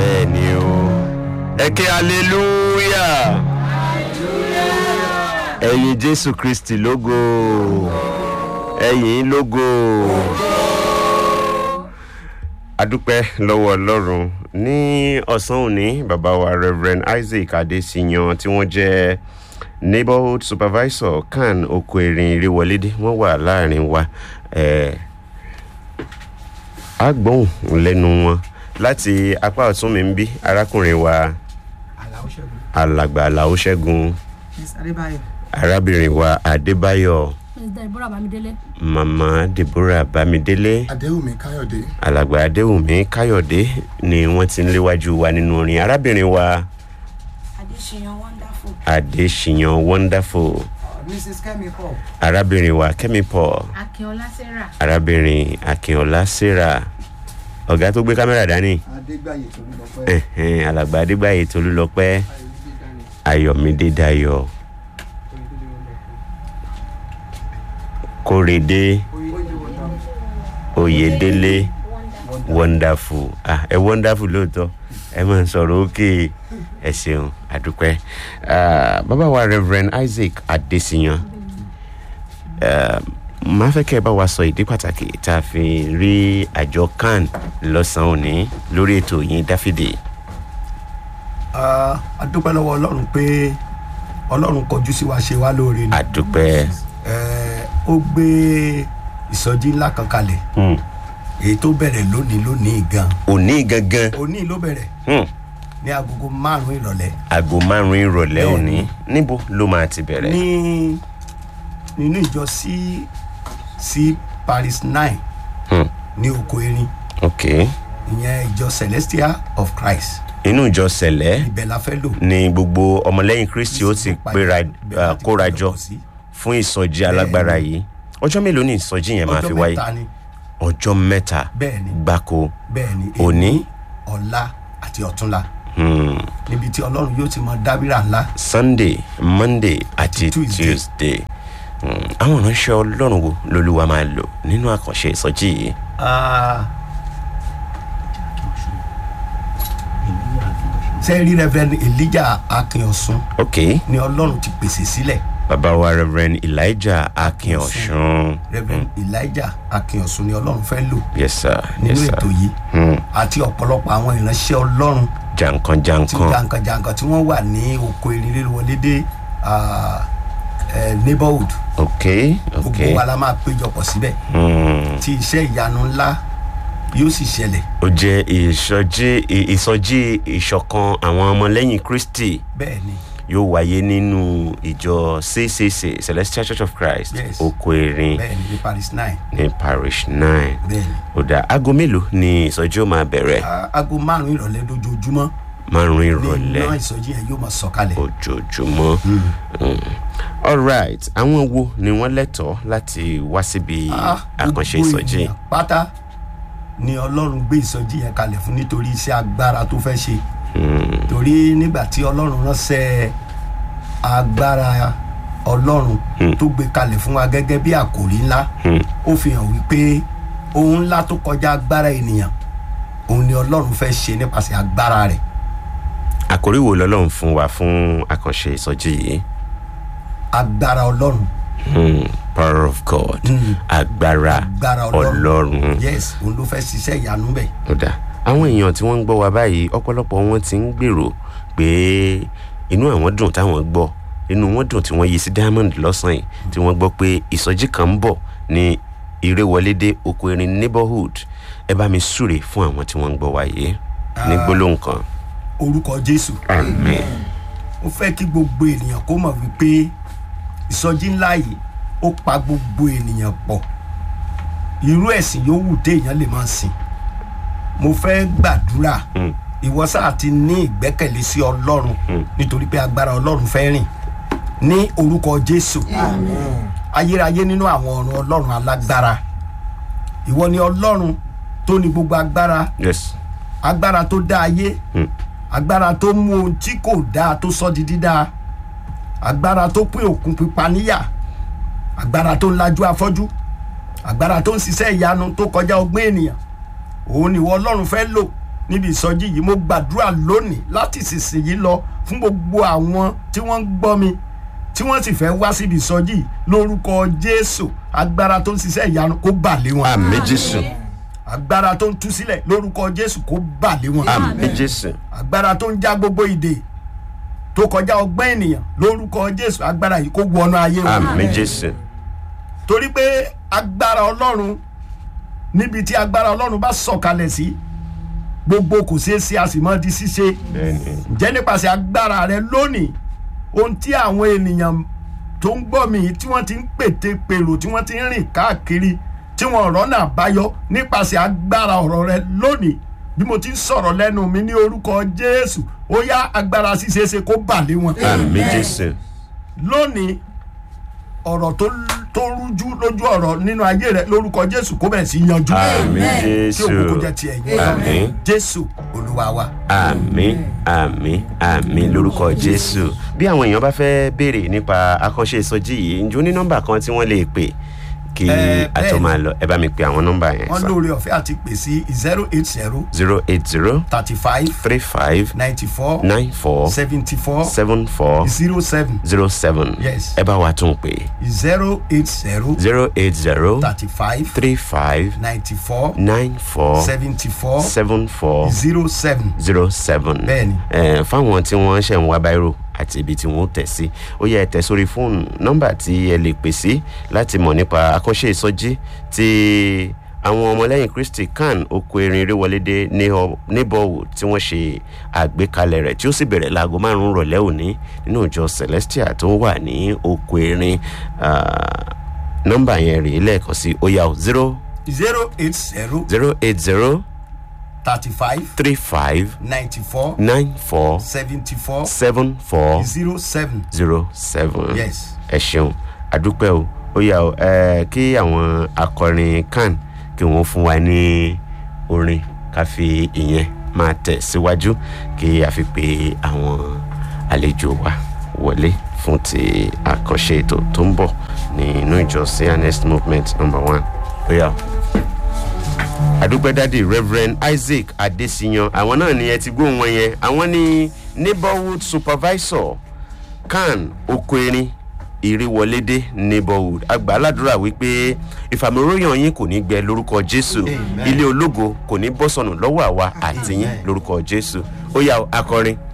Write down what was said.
bẹ́ẹ̀ ni o ẹ ké hallelujah ẹ̀yin jésù kristi lógo ẹ̀yin lógo adúpẹ́ lọ́wọ́ ọlọ́run ní ọ̀sán òní bàbá wa reverend isaac adesiyan tí wọ́n jẹ́ neighborhood supervisor kan oko erin ìrèwọlédè wọ́n wà láàrin wa ẹ̀ agbóhùn lẹ́nu wọn láti apá ọ̀tún mi ń bí arákùnrin wa Àlàó Ṣẹ́gun. alàgbà àlàó ṣẹ́gun Miss Adébáyọ̀. arábìnrin wa adébáyọ̀ Mr. Deborah Bamidele. mama deborah bámidélé adéwùmí káyọ̀dé alàgbà adéwùmí káyọ̀dé ni wọ́n ti ń léwájú wa nínú orin arábìnrin wa Adéṣeyàn Wonderful. adéṣiyàn wonderful Mrs. Kemi Paul. arábìnrin wa kẹ́mi paul Akínọlá Sarah. arábìnrin akínọlá sarah ọ̀gá tó gbé kámẹ́rà dání adégbàyè tolúlọpẹ ẹ̀hẹ́n, alàgbà adégbàyè tolúlọpẹ́ ayọ̀mídé dayọ̀ kórèdé oyèdélé wonderful ah ẹ wonderful lóòótọ́ ẹ máa ń sọ̀rọ̀ òkè ẹ ṣeun àdúpẹ́ Ah, bàbá wa reverend isaac adesiyan ah, máa fẹ́ kẹ́ ẹ bá wa sọ ìdí pàtàkì tá a fi rí àjọ can lọ́sàn-án òní lórí ètò yín dáfídì a dúpẹ́ lọ́wọ́ ọlọ́run pé ọlọ́run kọjú sí wa ṣe wá lóore ni àdúpẹ́ Ẹ, ó gbé ìsọjí ńlá kan kalẹ̀ Hmm. èyí tó bẹ̀rẹ̀ lónìí lónìí gan òní gangan òní ló bẹ̀rẹ̀ hmm, ní agogo márùn-ún ìrọ̀lẹ́ aago márùn-ún ìrọ̀lẹ́ Bẹ́ẹ̀ni. òní níbo ló máa ti bẹ̀rẹ̀ ní nínú ìjọ sí sí paris nine Hmm. ní oko erin ok ìyẹn ìjọ celestial of christ inú ìjọ sẹ̀lẹ́ ibẹ̀ la fẹ́ lò ni gbogbo ọmọlẹ́yìn kristi ó ti péra Ibẹ̀ ah, la ti kóra péjọ jọ pọ̀ sí. fún ìsọjí alágbára yìí ọjọ́ mélòó ni ìsọjí yẹn máa fi ọjọ́ wáyé mẹ́ta ni ọjọ́ mẹ́ta bẹ́ẹ̀ ni gbáko bẹ́ẹ̀ ni Òní? ọ̀la àti ọ̀túnla hmm, níbi tí ọlọ́run yóò ti mọ dábìrà ńlá sunday monday àti Tuesday. tuesday Hmm, àwọn ìránṣẹ́ ọlọ́run wo lolúwa máa lò nínú àkànṣe ìsọjí yìí Ah. sẹ́ẹ̀rí reverend elijah akínọ̀sùn ok ni ọlọ́run ti pèsè sílẹ̀ bàbá wa reverend elijah akínọ̀sùn reverend elijah akínọ̀sùn ni ọlọ́run fẹ́ lò yes sir nínú yes sir ètò yìí Hmm, àti ọ̀pọ̀lọpọ̀ àwọn ìránṣẹ́ ọlọ́run jankan tí jankan jàǹkànjàǹkàn tí wọ́n wà ní oko ìrìnrìn wọlé dé ah, eh, neighborhood ok ok gbogbo wa la máa péjọpọ̀ síbẹ̀ Hmm. tí iṣẹ́ ìyanu ńlá yóò sì ṣẹlẹ̀ ó jẹ́ ìsọjí ì- ìsọjí ìṣọ̀kan àwọn ọmọlẹ́yìn kristi bẹ́ẹ̀ ni yóò wáyé nínú ìjọ ccc celestial church of christ Yes. oko erin bẹ́ẹ̀ ni ní paris nine ní parish nine bẹ́ẹ̀ ni ó dá aago mélòó ni ìsọjí ó máa bẹ̀rẹ̀ Ah, aago márùn-ún ìrọ̀lẹ́ lójoojúmọ́ márùn ní ìrọ̀lẹ́ iná ìsọjí yẹn yóò máa sọ̀kalẹ̀ ojoojúmọ́ Mm. alright àwọn wo ni wọ́n lẹ́tọ̀ọ́ láti wá síbi Ah, àkànṣe gbogbo ìsọjí ènìyàn pátá ni ọlọ́run gbé ìsọjí yẹn kalẹ̀ fún nítorí iṣẹ́ agbára tó fẹ́ ṣe Mm. torí nígbà tí ọlọ́run ránṣẹ́ agbára ọlọ́run Hmm. tó gbé kalẹ̀ fún wa gẹ́gẹ́ bí àkòrí ńlá Hmm. ó fi hàn wípé ohun ńlá tó kọjá agbára ènìyàn òun ni ọlọ́run fẹ́ ṣe nípasẹ̀ agbára rẹ̀ àkórí wo lọ́lọ́run fún wa fún àkànṣe ìsọjí yìí agbára ọlọ́run Hmm. power of god Mm. agbára agbára ọlọ́run ọlọ́run yes òun ló fẹ́ ṣiṣẹ́ ìyanu bẹ̀ ó dá àwọn èèyàn tí wọ́n ń gbọ́ wa báyìí ọ̀pọ̀lọpọ̀ wọn ti ń gbèrò pé inú àwọn dùn táwọn gbọ́ inú wọn dùn tí wọ́n yí sí diamond lọ́sàn-án yìí tí wọ́n gbọ́ pé ìsọjí kan ń bọ̀ ní ìrèwọlédé oko erin neighborhood ẹ bá mi súre fún àwọn tí wọ́n ń gbọ́ wa yìí ní gbólóhùn kan orúkọ jésù amen mo fẹ́ kí gbogbo ènìyàn kó mọ̀ wípé ìsọjí ńlá yìí ó pa gbogbo ènìyàn pọ̀ irú ẹ̀sìn yòówù téèyàn lè máa sìn mo fẹ́ gbàdúrà Mm. ìwọ sáà ti ní ìgbẹ́kẹ̀lé sí ọlọ́run nítorí pé agbára ọlọ́run fẹ́ rìn ní orúkọ jésù ayérayé nínú àwọn ọ̀run ọlọ́run alágbára ìwọ ni ọlọ́run tó ní gbogbo agbára yes agbára tó dá ayé Hmm. agbára tó mú ohun tí kò dáa tó sọ di dídá agbára tó pín òkun pípa níyà agbára tó ń lajú afọ́jú agbára tó ń ṣiṣẹ́ ìyanu tó kọjá ọgbọ́n ènìyàn òun ni ìwọ ọlọ́run fẹ́ lò níbi ìsọjí yìí mo gbàdúrà lónìí láti ìsinsìnyí lọ fún gbogbo àwọn tí wọ́n ń gbọ́ mi tí wọ́n sì fẹ́ wá síbi ìsọjí yìí lórúkọ jésù agbára tó ń ṣiṣẹ́ ìyanu kó bà lé wọn àmì jésù agbára tó ń tú sílẹ̀ lórúkọ jésù kó bà lé wọn àmì jésù agbára tó ń já gbogbo ìdè tó kọjá ọgbẹ́ ènìyàn lórúkọ jésù agbára yìí kó wọnú ayé wọn àmì jésù torí pé agbára ọlọ́run níbi tí agbára ọlọ́run bá sọ̀kalẹ̀ sí gbogbo kò ṣeé ṣe a sì mọ́ di ṣíṣe bẹ́ẹ̀ni ǹjẹ́ nípasẹ̀ agbára rẹ lónìí ohun tí àwọn ènìyàn tó ń gbọ́ mi yìí tí wọ́n ti ń pète pèrò tí wọ́n ti ń rìn káàkiri tí wọ́n rọ́nà àbáyọ nípasẹ̀ agbára ọ̀rọ̀ rẹ lónìí bí mo ti ń sọ̀rọ̀ lẹ́nu mi ní orúkọ jésù ó yá agbára ṣíṣeéṣe kó bà lé wọn àmì jésù lónìí ọ̀rọ̀ tó tó rújú lójú ọ̀rọ̀ nínú ayé rẹ lórúkọ jésù kó bẹ̀rẹ̀ sí yanjú àmì tí jésù òkú jẹ́ tiẹ̀ yín àmì jésù olúwa wa. àmì àmì àmì lórúkọ jésù bí àwọn èèyàn bá fẹ́ béèrè nípa akọ́ṣe ìsọjí yìí ǹjọ́ ní nọ́mbà kan tí wọ́n lè pè kí Eh, a tó bẹ́ẹ̀ni. máa lọ ẹ bá mi pe àwọn nọ́mbà yẹn wọ́n sá lóore ọ̀fẹ́ àti pè sí zero eight zero zero eight zero thirty five three five ninety four nine four seventy four seven four zero seven zero seven Yes. ẹ bá wa tún pè zero eight zero zero eight zero thirty five three five ninety four nine four seventy four seven four zero seven. zero seven. Bẹ́ẹ̀ni. ẹ fáwọn tí wọ́n ṣẹ̀ ń wá báírò àti ibi tí wọ́n tẹ̀ sí ó yẹ ẹ tẹ̀ sórí fóònù nọ́mbà tí ẹ lè pè sí láti mọ̀ nípa akọ́ṣe ìsọjí tí àwọn ọmọlẹ́yìn kristi kan oko erin eréwọlédé níbọ̀wò tí wọ́n ṣe àgbékalẹ̀ rẹ̀ tí ó sì bẹ̀rẹ̀ láago márùn-ún rọ̀lẹ́ òní nínú ìjọ celestia tó wà ní oko erin ah, nọ́mbà yẹn rèé lẹ́ẹ̀kan sí ó yà ó zero zero eight zero zero eight zero thirty five three five ninety four nine four seventy four seven four zero seven. zero seven. Yes. ẹ ṣeun àdúpẹ́ o ó yà ó ẹ kí àwọn akọrin kan kí wọ́n fún wa ní orin ká fi ìyẹn máa tẹ̀ síwájú kí a fi pe àwọn àlejò wa wọlé fún ti àkànṣe ètò tó ń bọ̀ nínú ìjọ cns movement number one ó yà ó àdúpẹ́ dádì reverend isaac adesiyan àwọn náà ni ẹ ti gbóhùn wọn yẹn àwọn ní neighborhood supervisor kan oko erin ìrìwọlédé neighborhood àgbà aládùúrà wípé ìfàmìróyàn yín kò ní gbẹ lórúkọ jésù ilé ológo kò ní bọ́ sọnù lọ́wọ́ àwa àti yín lórúkọ jésù ó yà ó, akọrin